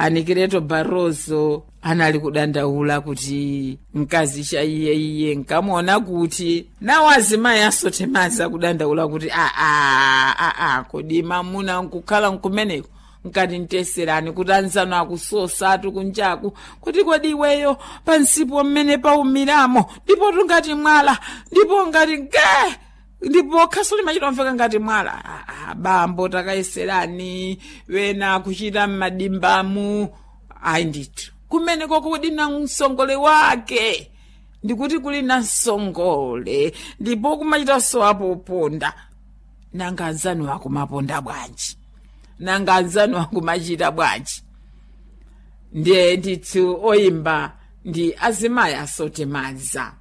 anikireto barroso anali kudandaula kuti mkazi cha iye iye nkamuona kuti nawo azimayi asotemaza kudandaula kuti aa aa kodi mamuna nkukhala nkumeneko nkati nteserani kuti anzano akusosatu kunjaku kuti kodi iweyo pansipo mmene paumiramo ndipo tungati mwala ndipo ngati ge ndipo khaso limachita ngati mwala ah, bambo takayeserani wena kuchita m'madimbamu ayi ndithu kumeneko kodi na msongole wake ndikuti kuli na msongole ndipo kumachitanso apoponda nanga anzanu akumaponda bwanji nanga anzanu akumachita bwanji ndiye ndithu oyimba ndi azimayi asotemaza